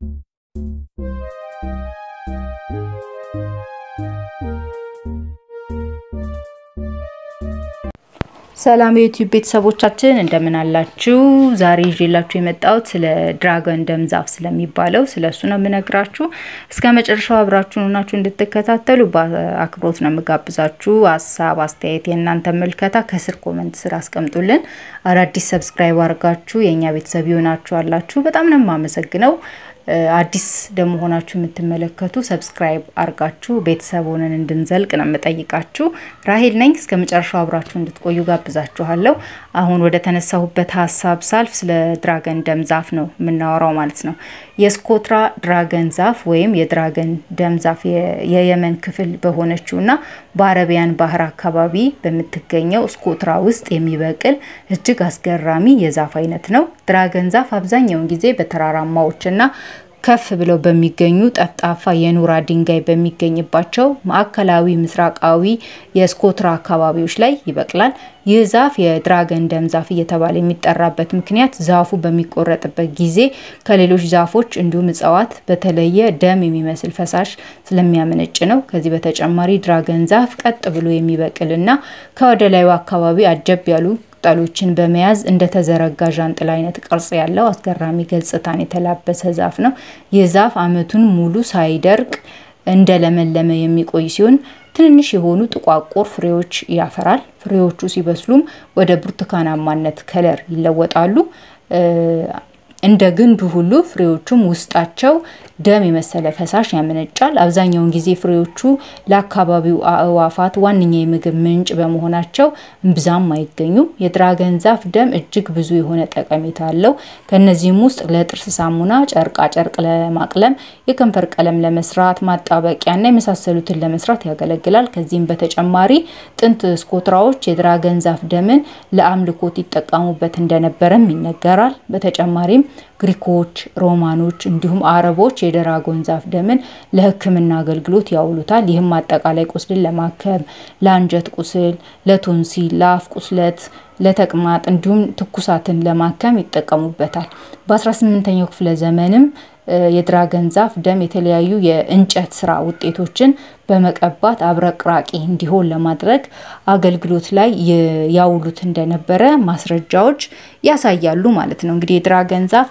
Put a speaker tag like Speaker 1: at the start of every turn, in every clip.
Speaker 1: ሰላም የዩቲዩብ ቤተሰቦቻችን እንደምን አላችሁ? ዛሬ ይዤላችሁ የመጣሁት ስለ ድራገን ደም ዛፍ ስለሚባለው ስለ እሱ ነው የምነግራችሁ። እስከ መጨረሻው አብራችሁን ሆናችሁ እንድትከታተሉ በአክብሮት ነው የምጋብዛችሁ። ሀሳብ፣ አስተያየት፣ የእናንተ ምልከታ ከስር ኮመንት ስር አስቀምጡልን። አዳዲስ ሰብስክራይብ አድርጋችሁ የእኛ ቤተሰብ ይሆናችሁ አላችሁ በጣም ነው የማመሰግነው። አዲስ ደግሞ ሆናችሁ የምትመለከቱ ሰብስክራይብ አርጋችሁ ቤተሰብ ሆነን እንድንዘልቅ ነው የምጠይቃችሁ። ራሄል ነኝ። እስከ መጨረሻው አብራችሁ እንድትቆዩ ጋብዛችኋለሁ። አሁን ወደ ተነሳሁበት ሀሳብ ሳልፍ ስለ ድራገን ደም ዛፍ ነው የምናወራው ማለት ነው። የስኮትራ ድራገን ዛፍ ወይም የድራገን ደም ዛፍ የየመን ክፍል በሆነችው እና በአረቢያን ባህር አካባቢ በምትገኘው ስኮትራ ውስጥ የሚበቅል እጅግ አስገራሚ የዛፍ አይነት ነው። ድራገን ዛፍ አብዛኛውን ጊዜ በተራራማዎችና ከፍ ብለው በሚገኙ ጠፍጣፋ የኖራ ድንጋይ በሚገኝባቸው ማዕከላዊ ምስራቃዊ የስኮትራ አካባቢዎች ላይ ይበቅላል። ይህ ዛፍ የድራገን ደም ዛፍ እየተባለ የሚጠራበት ምክንያት ዛፉ በሚቆረጥበት ጊዜ ከሌሎች ዛፎች እንዲሁም እጽዋት በተለየ ደም የሚመስል ፈሳሽ ስለሚያመነጭ ነው። ከዚህ በተጨማሪ ድራገን ዛፍ ቀጥ ብሎ የሚበቅልና ከወደ ላዩ አካባቢ አጀብ ያሉ ቅጠሎችን በመያዝ እንደተዘረጋ ዣንጥላ አይነት ቅርጽ ያለው አስገራሚ ገጽታን የተላበሰ ዛፍ ነው። ይህ ዛፍ ዓመቱን ሙሉ ሳይደርቅ እንደለመለመ የሚቆይ ሲሆን ትንንሽ የሆኑ ጥቋቁር ፍሬዎች ያፈራል። ፍሬዎቹ ሲበስሉም ወደ ብርቱካናማነት ከለር ይለወጣሉ። እንደ ግንዱ ሁሉ ፍሬዎቹም ውስጣቸው ደም የመሰለ ፈሳሽ ያመነጫል። አብዛኛውን ጊዜ ፍሬዎቹ ለአካባቢው አእዋፋት ዋነኛ የምግብ ምንጭ በመሆናቸው እምብዛም አይገኙም። የድራገን ዛፍ ደም እጅግ ብዙ የሆነ ጠቀሜታ አለው። ከነዚህም ውስጥ ለጥርስ ሳሙና፣ ጨርቃ ጨርቅ ለማቅለም፣ የከንፈር ቀለም ለመስራት፣ ማጣበቂያና የመሳሰሉትን ለመስራት ያገለግላል። ከዚህም በተጨማሪ ጥንት ስኮትራዎች የድራገን ዛፍ ደምን ለአምልኮት ይጠቀሙበት እንደነበረም ይነገራል። በተጨማሪም ግሪኮች፣ ሮማኖች እንዲሁም አረቦች የድራጎን ዛፍ ደምን ለሕክምና አገልግሎት ያውሉታል። ይህም አጠቃላይ ቁስልን ለማከም፣ ለአንጀት ቁስል፣ ለቶንሲል፣ ለአፍ ቁስለት፣ ለተቅማጥ እንዲሁም ትኩሳትን ለማከም ይጠቀሙበታል። በ18ኛው ክፍለ ዘመንም የድራገን ዛፍ ደም የተለያዩ የእንጨት ስራ ውጤቶችን በመቀባት አብረቅራቂ እንዲሆን ለማድረግ አገልግሎት ላይ ያውሉት እንደነበረ ማስረጃዎች ያሳያሉ ማለት ነው። እንግዲህ የድራገን ዛፍ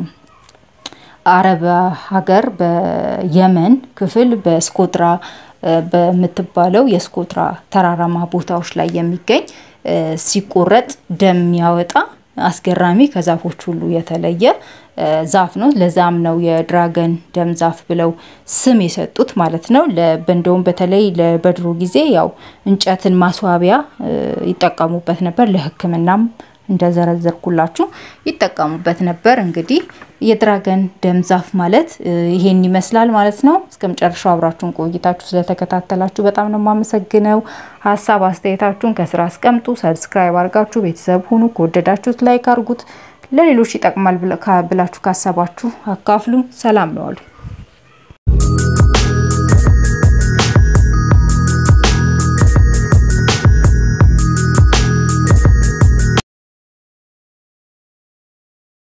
Speaker 1: በአረብ ሀገር በየመን ክፍል በስኮትራ በምትባለው የስኮትራ ተራራማ ቦታዎች ላይ የሚገኝ ሲቆረጥ ደም የሚያወጣ አስገራሚ ከዛፎች ሁሉ የተለየ ዛፍ ነው። ለዛም ነው የድራገን ደም ዛፍ ብለው ስም የሰጡት ማለት ነው። እንደውም በተለይ በድሮ ጊዜ ያው እንጨትን ማስዋቢያ ይጠቀሙበት ነበር። ለሕክምናም እንደዘረዘርኩላችሁ ይጠቀሙበት ነበር። እንግዲህ የድራገን ደም ዛፍ ማለት ይሄን ይመስላል ማለት ነው። እስከ መጨረሻው አብራችሁን ቆይታችሁ ስለተከታተላችሁ በጣም ነው የማመሰግነው። ሀሳብ አስተያየታችሁን ከስራ አስቀምጡ። ሰብስክራይብ አድርጋችሁ ቤተሰብ ሁኑ። ከወደዳችሁት ላይክ አድርጉት። ለሌሎች ይጠቅማል ብላችሁ ካሰባችሁ አካፍሉ። ሰላም ነው አሉ